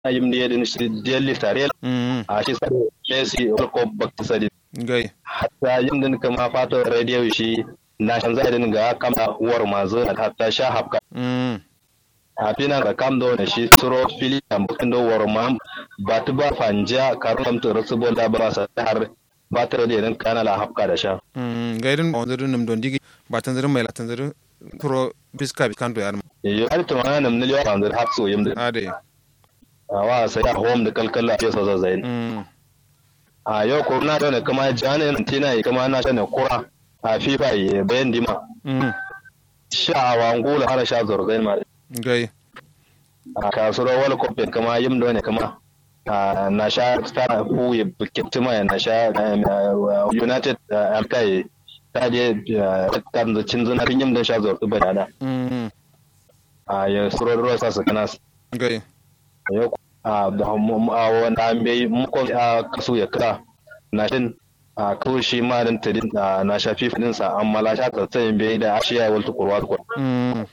yim de din shi delli tare mm a shi sai Messi ko bakta sadi gai hatta yin din kama fato radio shi na shan zai din ga kama war mazo hatta sha hafka mm a fina da kam do ne shi suro fili am bukin do war ma ba tu ba fanja karum to rasu bo da ba sa har ba ta da din kana la hafka da sha mm gai din on zuru nim don digi ba tan zuru mai la tan zuru pro biska bi kanto yar yo har to ma nam ne yo kan da hafso yim da ade wa sai a home da kalkalla ya so zai mm a yau ko na da ne kama jani tina yi kama na shane kura a fifa yi bayan dima mm sha wa ngula har sha zorgai ma gai a kasuwar wal kofi kama yim da ne kama a na sha star fu yi bikitima ya na sha um, united amkai ta je kan da cin zuna fin yim da sha zorgai bai da mm a ya suro ruwa sa su kana gai yau a da mu- a wanda an bai mukon a kasu ya kira na shin a kawo shi ma dan tadin a na shafi fadin sa amma la sha tsatsayin bai da ashiya wal tukurwa tukur mm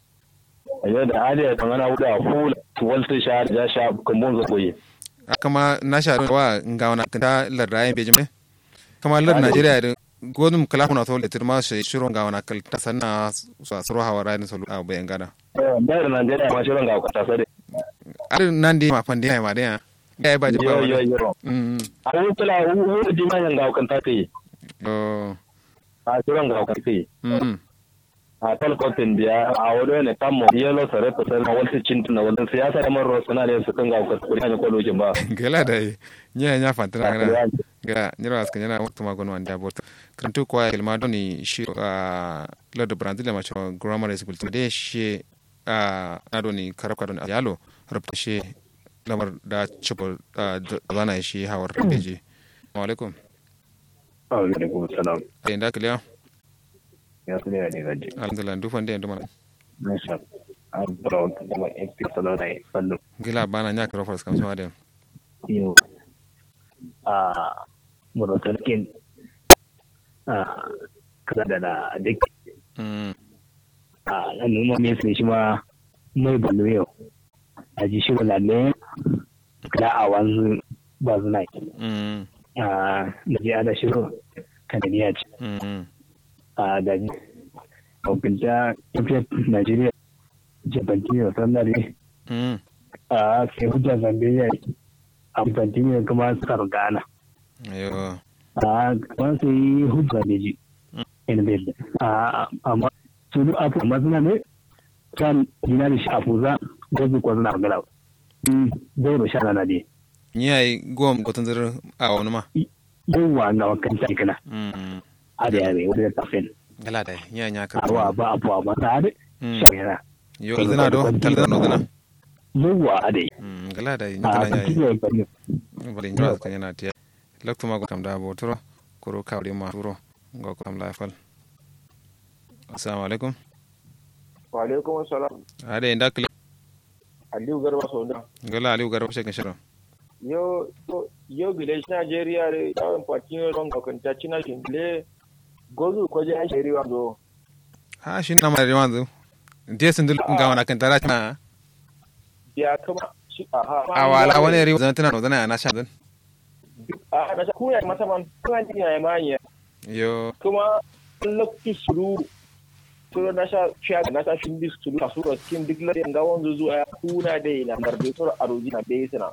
yau da aliya kan ana wuda hula wal sai sha ja sha kumbun zo koyi kama na sha wa nga wana kanta lar rayin be jime kama lar Najeriya da godum kala kuna to le tirma shi shiro nga wana kal ta sanna sa suro hawa rayin so a bayan gada da da Najeriya ma shirin ga kwata sare ar nan di ma pande ma da ya ya ba yo ba yo yo mm a wutula wuta di ma ga kwata kai oh a shirin ga kwata kai mm a talkotin biya a wado ne kammo yelo sare ta sare wal sai cin tuna wal siyasa da maro suna da su kan ga kwata kuri ne ko lokin ba gela da nya nya fantana kana ga nyira askan yana mutu ma gonwa nda bota kantu kwa ilma doni shi a lord brazil ma cho grammar school de shi a adoni karaka doni yalo rabta shi lamar da cipo zana shi hawar beji assalamu alaikum alaikum salam ai da kiliya ya su ne ne gaji alhamdulillah dufan da yanzu mana Masha an brown kuma FP salo da fallo gila bana nya karo fars kam sama da yo a monotarkin a kaza da na duk mm a nan numa me sai shi ma mai ballo yau a ji shi wala ne kala a wanzu ba zuna mm a da ji ana shiro kananiya ce mm a da ji hukunta tafiyar Najeriya jabanti da sannare mm a sai hujja Zambia a Tanzania kuma suka Ghana ayo a kuma sai hujja ne ji in bai a amma su duk abu amma suna ne kan dina da shi afuza gozu ko suna magana zai da sha na ne nya ai gom gotan zar a wani ma yawa na wakan ta kana mm a da yare wanda ta fen gala da nya nya ka awa ba abu amma ta da Mm. sha yana yo zina do talzana no zina yawa a da mm gala da nya a kana nya cikin yawan bane bari njura kan yana tiya laktu ma ko tam da bo turo koro kawri ma turo go ko tam la fal assalamu alaikum wa alaikum assalam ade inda kle aliyu garba sauda gala aliu garba shekin shiro yo yo- yo village nigeria re yawon patino don kakanta cina shindle gozu kwaje a shiri wanzo ha shi na mare wanzu dia sun dul ga wana kan tara na ya kama shi a ha awala wani ri zan tana no zana na sha zan a na sha kuya mata man kuma ni ya manya yo kuma lokacin suru suru na sha fiya na sha shindi suru a suru cikin duk lalai ga wanzu zuwa ya kuna da na marbe suru a roji na bai sina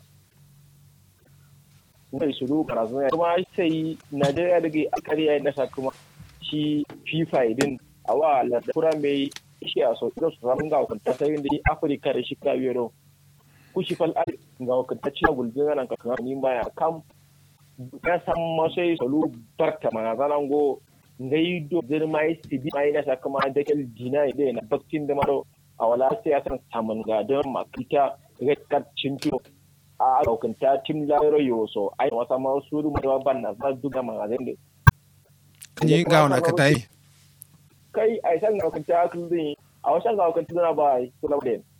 mai suru karatu ya kuma sai najeriya da ke akari ya nasa kuma shi fifa idin a wa lardakura mai shi a so da su samun ga wakanta sai da afirka da shi kabiyo don kushi fal ari ga wakanta cewa gulbin ranar kakar ni baya kam ya san masai salu barka mana zanen go ngai do zir mai sibi mai na saka ma da kel dina ide na baktin da maro a wala sai ya san saman ga don makita red card cinto a lokanta tim laro yo so ai wasa ma su du ma ban na za duga ma ga ne kan yi ga wana ka tayi kai ai san ga lokanta akulu din a wasan ga lokanta na ba ai kula da